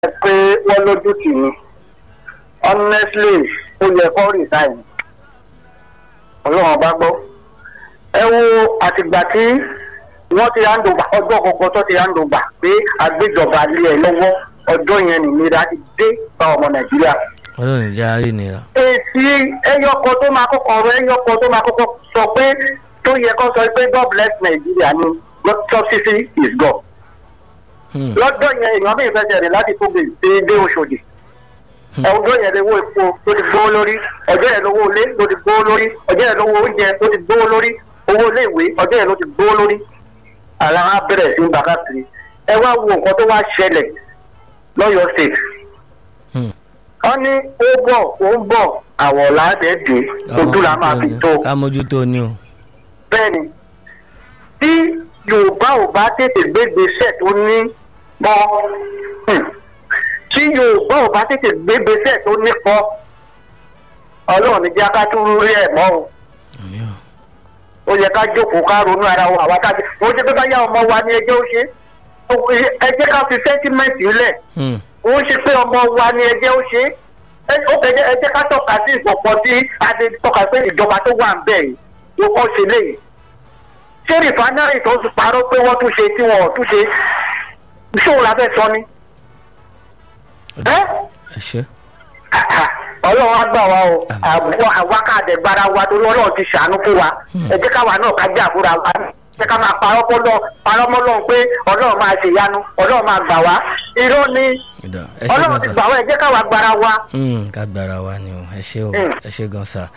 pé wọ́n lójú tì ní honestly ó yẹ kó resign ọlọ́run bá gbọ́ ẹ wo àtìgbà tí wọ́n ti handova ọjọ́ kọ̀ọ̀kan tó ti handova pé àgbéjọba lé ẹ lọ́wọ́ ọjọ́ yẹn nìnira ti dé bá ọmọ nàìjíríà ọlọ́run ìjà rí nira. èsì ẹyọkọ tó máa kọ́kọ́ ọ̀rọ̀ ẹyọkọ tó máa kọ́kọ́ sọ pé tó yẹ kó sọ pé god bless nigeria ni subsidy is god Hmm. lọ́jọ́ yẹn èèyàn bí ìfẹsẹ̀ rẹ̀ láti tóbi dé dé oṣòdì ọjọ́ yẹn lówó epo tó ti gbówó lórí ọjọ́ yẹn lówó ilé tó ti gbówó lórí ọjọ́ yẹn lówó oúnjẹ tó ti gbówó lórí owó ilé ìwé ọjọ́ yẹn ló ti gbówó lórí ara á bẹ̀rẹ̀ sí gbà káàkiri ẹ wá wo nǹkan tó wá ṣẹlẹ̀ lọ́yọ̀ state Hmm. wọ́n ní ó bọ̀ ó ń bọ̀ àwọ̀ làádẹ́ẹ̀dẹ́ ojú la máa fi tó ká mójútó ni o. bẹ́ẹ̀ni tí yorùbá ò bá tètè gbégbèsè tó ní pọ́ hmm, tí yorùbá ò bá tètè gbégbèsè tó ní pọ́ ọlọ́run ní jẹ́ ká tún rí ẹ̀ mọ́ o Àmì o. ó yẹ ká jókòó ká ronú ara wa àwa káàdì ó jẹ́ pé báyà ọmọ wa ni ẹjẹ́ ó ṣe ẹ jẹ́ ká fi sẹ́ńtímẹ́ǹtì lẹ̀ Hmm. ó ṣe pé ọmọ wa ni ẹjẹ́ ó ṣe ẹ ó kẹjẹ ẹ jẹ́ ká tọ́ka sí ìpọ̀pọ̀ tí a ti tọ́ka pé ìjọba tó wà ń bẹ̀ yìí ló kọ́ ṣe léyìí ṣé rìfánárì tó ti parọ́ pé wọ́n tún ṣe tí wọ́n ò tún ṣe ṣóun la fẹ́ sọ ni. ẹ́ ẹ ṣe. ọlọ́run á gbà wá o Àmín. àbúrò àwákàdé gbára wa torí ọlọ́run ti ṣàánú fún wa Hmm. ẹ jẹ́ káwa náà ká jà fúnra wa ẹ jẹ́ ká máa parọ́ mọ́lọ́ parọ́ mọ́lọ́ pé ọlọ́run máa ṣèyanu ọlọ́run máa gbà wá irọ́ ni ìdá ẹ ṣe ọlọ́run gan ti sa. gbà wá ẹ jẹ́ káwa gbára wa. Hmm, ká gbára wa ni o ẹ ṣe o Hmm. ẹ ṣe gan sa.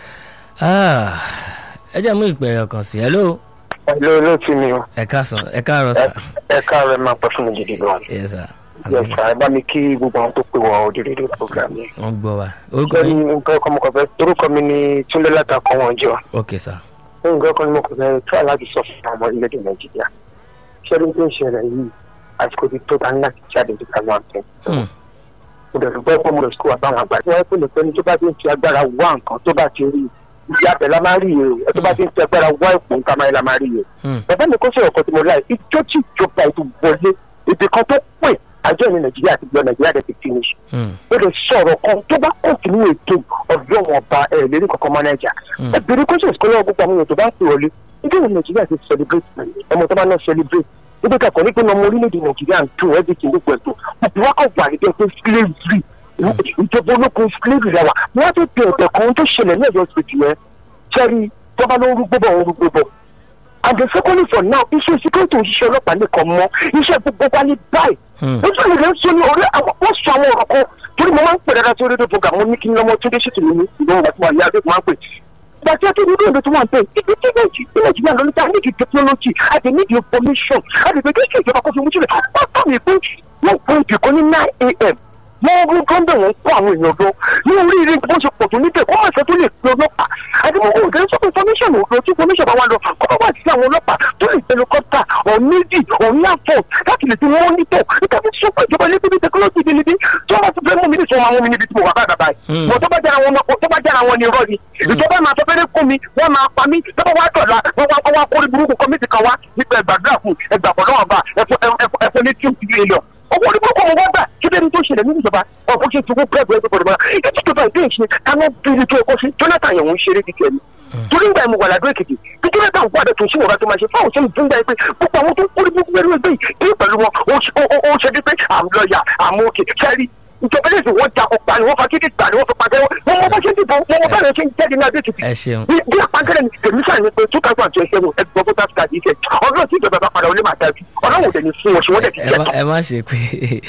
Ah, ẹ jẹ́ mú ìpè ẹ̀yọ̀ kan sí hello ẹ̀lọ́ olóòtú mi o ẹ káàsán ẹ káàárọ̀ sà. ẹ káàárọ̀ ẹ máa pẹ́ fún mi gidi gan. yes sà. yes sir ẹ bá mi kí gbogbo àwọn tó pè wọ òdìrí program yẹn. wọ́n gbọ́ wa. orúkọ lórí yín. nǹkan ọkọ mọ̀kàn fẹ́ torúkọ mi ní túnlé látàkọ́ wọn jọ. ok sà. nǹkan ọkọ mọ̀kàn fẹ́ tó aláàbí sọ fún àwọn orílẹ̀-èdè nàìjíríà. ṣẹ́ni tó ń ṣẹlẹ̀ yìí àsìkò ti tó tán láti jáde ní ká máa tẹ̀. Hmm. mo dẹ̀ dùgbọ́ pé mo lọ sukùl àbáwọn àgbà. wọ́n pè ní pé ní tó bá ti ń fi agbára wá nǹkan tó bá ti rí ìyá abẹ la máa rí iye o ẹ tó bá ti ń fi agbára wá ìpò nǹkan máa rí la máa rí iye. Hmm. bàbá mi kó sọ̀rọ̀ kan tí mo láì ijó tí ìjọba ètò wọlé ibi kan tó pè àjọ ní nàìjíríà ti gbọ́ nàìjíríà dẹ̀ ti finish Hmm. ó lè sọ̀rọ̀ kan tó bá kọ̀tínú ètò ọ̀dọ́ wọn ọba ẹ̀ lérí kankan mọ́nájà Hmm. ẹ bèrè kọ́sẹ̀ ìkọlẹ́ gbogbo àwọn èèyàn tó bá ń pè wọlé nígbà wo nàìjíríà ti celebrate ọmọ tó bá náà celebrate níbi kakọ̀ ní pé ọmọ orílẹ̀-èdè nàìjíríà ń tún everything gbogbo ẹ̀ tó òbí wa kọ̀ wà níbẹ̀ pé slavery ìjọba ológun slavery la wà wọ́n á tó bẹ̀ ọ̀tẹ̀ kan tó ṣẹlẹ̀ ní ẹ̀yọ́ ìpèjì yẹn sẹ́rí tọ́ba ló ń rúgbó bọ̀ ń rúgbó bọ̀ and the second for now iṣẹ́ security òṣìṣẹ́ ọlọ́pàá nìkan mọ́ iṣẹ́ gbogbo wa ní báyìí Hmm. ó sọ nìkan sọ ní orí àwọn wọ́n sọ àwọn ọ̀rọ̀ kan torí mo máa ń pè dáadáa sí orí rédíò program mo ní kí n lọ́mọ tó dé sí tèmi ní ìlú ọ̀gá tí mo yá adékun máa ń pè. ìgbà tí a tó ní ìlú tó máa ń pè ibi tí nàìjí- tí nàìjíríà ló ní ká nídìí technology àti nídìí information àti pé kí ìjọba kó fi mú sílẹ̀ wọ́n tọ́ mi pé wọ́n pè ibì kan ní nine a.m. wọ́n rú gọ́ńdọ̀ wọn kó àwọn èèyàn lọ ní oríire bó ṣe pọ̀ tó níbẹ̀ kó má ṣe tó lè pe ọlọ́pàá àti mo kò gẹ́gẹ́ sọ́kùn information òdo tí information bá wà lọ kó bá wà sí àwọn ọlọ́pàá tó lè helicopter ọ̀ méjì ọ̀ ní àfọ̀ láti lè fi mọ́nítọ̀ nípa fi sọ pé ìjọba ilé bíbí technology ibi níbi tí wọ́n bá ti fẹ́ mú mi ní sọ wọn mú mi níbi tí mo wà báyìí báyìí Hmm. mọ̀ tó bá jára wọn tó bá jára wọn ní irọ́ ni ìjọba máa sọ fẹ́rẹ́ kó mi wọ́n máa pa mí tó bá wá dọ̀la wọ́n wá wá kórè burúkú kọ́mítì kan wá nípa ẹgbàdúrà fún ẹgbàpọ̀ náà bá ẹfọ ní two million owó orí burúkú mo wá gbà kí lóri tó ṣẹlẹ̀ nínú ìjọba ọ̀pọ̀ ṣe tukú pẹ́ẹ́bù ẹgbẹ́ pọ̀lọ́mọ́ ètò ìjọba ìdí ìṣe káná bíi tó ẹ̀kọ́ sí jonathan yẹn ń ṣeré kíkẹ́ ni torí ìgbà ìmọ̀ wàlàdó èkìtì kí jonathan kó àdètò sí wọ̀gá tó máa ṣe fáwọn ṣe ń fún gbà pé gbogbo àwọn tó ń kórè burúkú pẹ̀lú ẹgbẹ́ yìí kí pẹ̀lú wọn ó ṣe- ó- ó- ó ṣe bí pé àmì lọ́ọ̀yà àmọ́ òkè sẹ́rí ìjọba ilé ìsìn wọn jà ọ̀pá ni wọ́n fa kíkì gbà ni wọ́n fi pàṣẹ wọn mọ bá ṣe ń dìbò wọn mọ bá ṣe ń jáde ní adé èkìtì ẹ ṣeun. bí bí apákẹ́rẹ́ ni èmi sàn ní pé two thousand and twenty seven ẹgbẹ́ voters card yìí kẹ́ ọlọ́run tí ìjọba bá padà wọlé máa dájú ọlọ́run ò dẹ̀ ní fún wọn ṣe wọ́n dẹ̀ ti ẹ jẹ́ má tán. ẹ má ṣe pé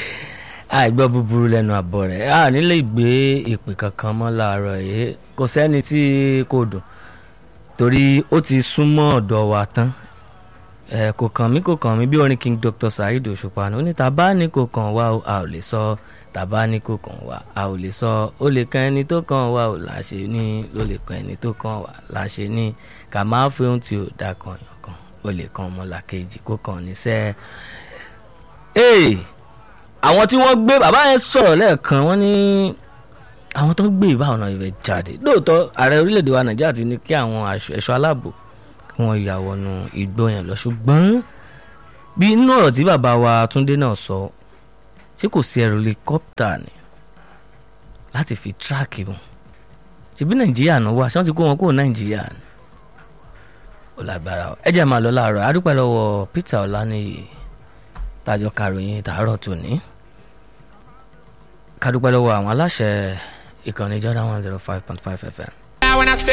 àìgbọ́ búburú lẹ́nu àbọ̀ rẹ̀ a nílé ìgbé ìpè kankan mọ́ láàárọ̀ yìí kò sẹ́ni tí kò dùn torí ó ti súnmọ́ ọ̀dọ̀ wa tán ẹ kò kàn mí kò kàn mí bí orin king dr saheed òṣùpá ní ó ní tàbá ní kò kàn wá o a ò lè sọ tàbá ní kò kàn wá a ò lè sọ ó lè kan ẹni tó kàn wá o láṣẹ ní ó lè kan ẹni tó kàn wá láṣẹ ní kà máa fi ohun tí ò dá kan yàn kan ó lè kan ọmọlàkejì kó kàn níṣẹ́ ee àwọn tí wọ́n gbé bàbá yẹn sọ̀rọ̀ lẹ́ẹ̀kan wọ́n ní àwọn tó gbé ìbá ọ̀nà ìfẹ́ jáde lóòótọ́ ààrẹ orílẹ̀-èdè wa nàìjíríà ti ní kí àwọn aṣọ- ẹ̀ṣọ́ aláàbò kí wọ́n ya wọnú igbó yẹn lọ ṣùgbọ́n bí inú ọ̀rọ̀ tí bàbá wa túndé náà sọ ṣé tí kò sí helicopter ni láti fi tíráàkì wọn ṣebí nàìjíríà náà wá ṣé wọ́n ti kó wọn kúrò nàìjíríà ni ó lágbára o ẹ jẹ́ máa lọ láàárọ̀ adúpẹ́ lọ́wọ́ Peter Ọláníyì tájọ karòyìn tàárọ̀ tòní kádúpẹ́ lọ́wọ́ àwọn aláṣẹ ìkànnì Jordan one zero five point five FM. When I say